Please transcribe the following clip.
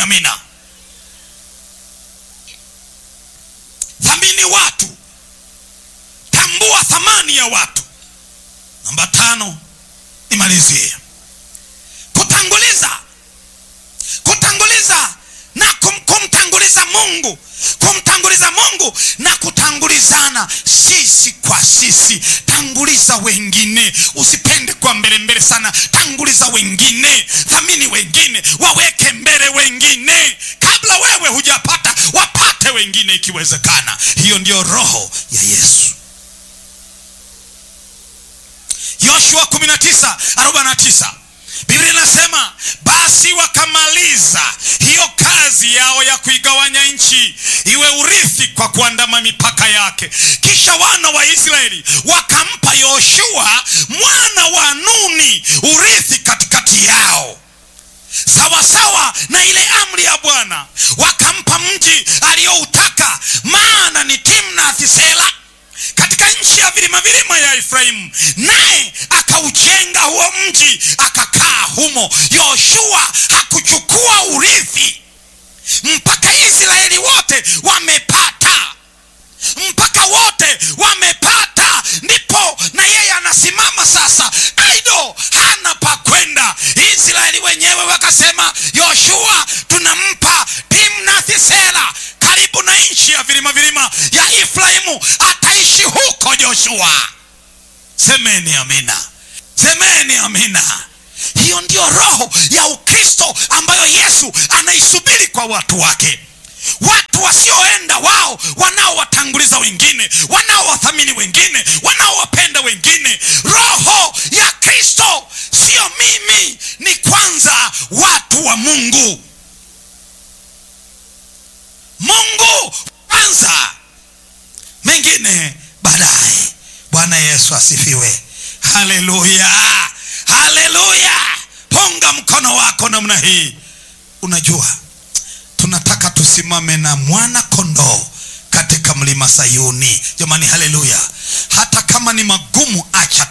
amina. Thamini watu, tambua thamani ya watu. Namba tano, nimalizie kutanguliza, kutanguliza na kum, kumtanguliza Mungu, kumtanguliza Mungu na kutangulizana sisi kwa sisi. Tanguliza wengine, usipende kwa mbele mbele sana. Tanguliza wengine, thamini wengine, waweke mbele wengine, kabla wewe hujapata, wapate wengine ikiwezekana. Hiyo ndiyo roho ya Yesu. Yoshua 19:49 Biblia inasema basi wakamaliza hiyo kazi yao ya kuigawanya nchi iwe urithi kwa kuandama mipaka yake. Kisha wana wa Israeli wakampa Yoshua mwana wa Nuni urithi katikati yao, sawasawa na ile amri ya Bwana. Wakampa mji aliyoutaka, maana ni Timnath Sela katika nchi ya vilima vilima ya Efraimu, naye akaujenga huo mji akakaa humo. Yoshua hakuchukua urithi mpaka Israeli wote wamepata, mpaka wote wamepata, ndipo na yeye anasimama sasa aido, hana pa kwenda. Israeli wenyewe wakasema, Yoshua tunampa Timnath Sela karibu na nchi ya vilima vilima ya Efraimu, ataishi huko Joshua. Semeni amina, semeni amina. Hiyo ndiyo roho ya Ukristo ambayo Yesu anaisubiri kwa watu wake, watu wasioenda wao, wanaowatanguliza wengine, wanaowathamini wengine, wanaowapenda wengine. Roho ya Kristo sio mimi, ni kwanza watu wa Mungu. Mungu kwanza, mengine baadaye. Bwana Yesu asifiwe. Haleluya, haleluya. Punga mkono wako namna hii. Unajua, tunataka tusimame na mwana kondoo katika mlima Sayuni. Jamani, haleluya! Hata kama ni magumu, acha